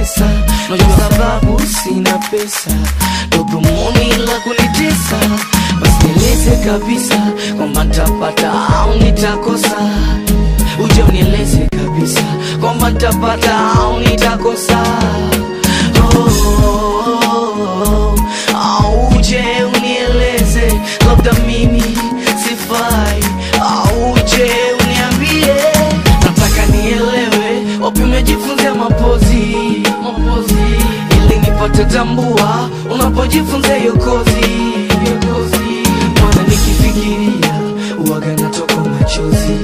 pesa najua sababu sina pesa dogomoni la kunitesa basi nieleze kabisa kwamba ntapata au nitakosa uje unieleze kabisa kwamba ntapata au nitakosa oh, au uje unieleze labda mimi sifai au uje uniambie nataka nielewe wapi umejifunzia mapozi mapozi ili nipate tambua unapojifunza hiyo kozi hiyo kozi maana nikifikiria uwaga natoka machozi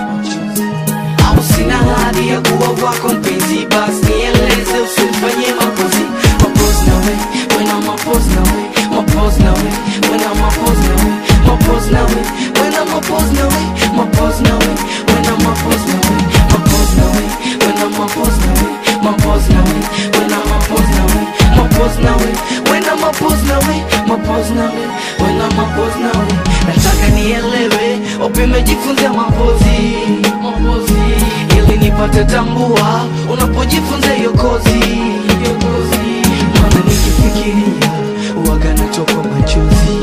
au sina hadi ya kuwa wako mpenzi basi nieleze usifanye mapozi mapozi nawe wena mapozi nawe mapozi nawe wena mapozi nawe mapozi nawe wena mapozi nawe mapozi nawe wena mapozi nawe mapozi nawe wena mapozi nawe mapozi nawe wena mapozi nawe mapozi nawe wena mapozi nawe mapozi nawe wena mapozi nawe nataka nielewe upimejifunzia mapozi mapozi ili nipate tambua unapojifunza hiyo kozi hiyo kozi maana nikifikiria uwaga natoka machozi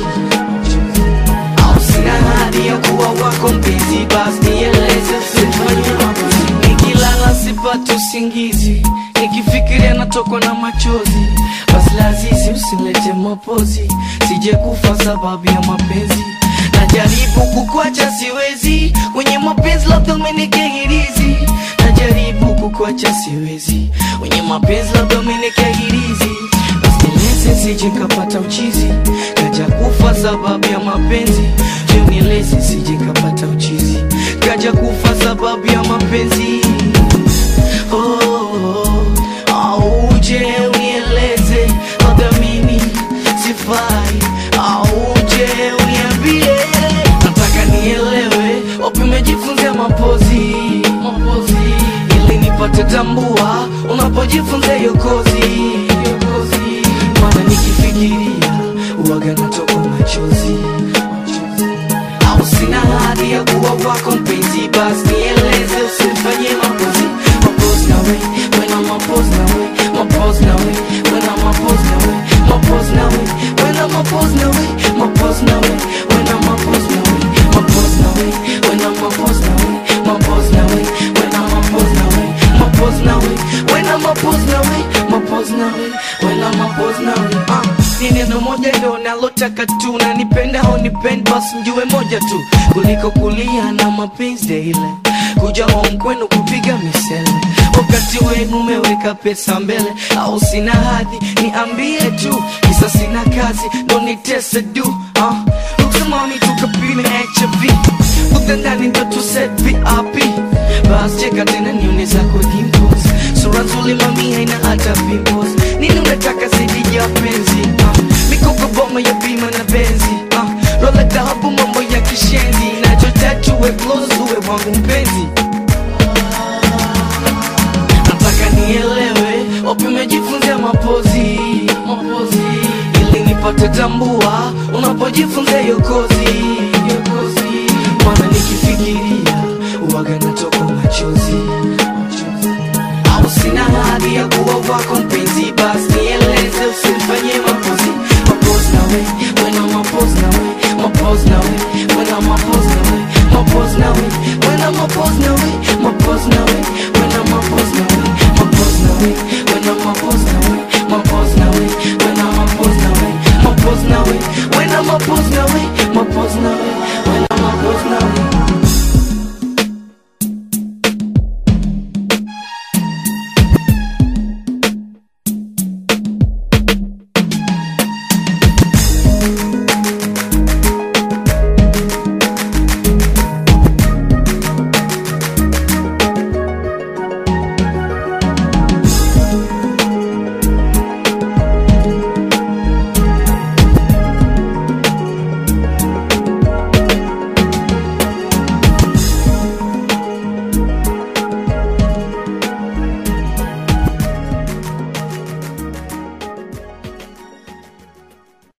au sina hadi ya kuwa wako mpenzi basi nieleze usifanye makozi nikilala sipati usingizi nikifikiria natokwa na machozi basi lazizi usilete mapozi sije kufa sababu ya mapenzi najaribu kukwacha siwezi kwenye mapenzi labda umenikehirizi najaribu kukwacha siwezi kwenye mapenzi labda umenikehirizi Nieleze sije kapata uchizi kaja kufa sababu ya mapenzi je nieleze sije kapata uchizi kaja kufa sababu ya mapenzi oh, oh, au uje unieleze labda mimi sifai au uje uniambie nataka nielewe wapi umejifunzia mapozi mapozi ili nipate tambua unapojifunza hiyo kozi hiyo kozi maana nikifikiria uwaga natoka machozi au sina hadi ya kuwa wako mpenzi basi nieleze usifanye mapozi mapozi nawe wena mapozi nawe mapozi nawe wena mapozi nawe mapozi nawe wena mapozi nawe mapozi nawe wena mapozi nawe mapozi nawe wena mapozi nawe mapozi nawe wena mapozi nawe mapozi nawe wena mapozi nawe mapozi nawe wena mapozi nawe ah ni neno moja ndo nalotaka tu na nipenda au nipende basi mjue moja tu kuliko kulia na mapenzi ile kuja home kwenu kupiga misele wakati wenu umeweka pesa mbele au sina hadhi niambie tu kisa sina kazi ndo nitese du ah. uksimami tukapime hiv utandani ndo tuset vip bas cheka tena nione zako dimples sura nzuri mami haina hata pimples nini unataka zaidi ya penzi ah. mikoko boma ya bima na benzi ah. rola dhahabu mambo ya kishenzi nachotaka uwe close uwe wangu mpenzi nataka nielewe wapi umejifunzia mapozi mapozi ili nipate tambua unapojifunza hiyo kozi hiyo kozi maana nikifikiria uwaga natoka machozi au sina hadi ya kuwa wako mpenzi basi nieleze usimfanyie mapozi mapozi nawe wena mapozi nawe mapozi nawe wena mapozi nawe mapozi nawe wena mapozi nawe mapozi nawe wena mapozi nawe mapozi nawe wena mapozi nawe mapozi nawe wena mapozi nawe mapozi nawe wena mapozi nawe mapozi nawe wena mapozi nawe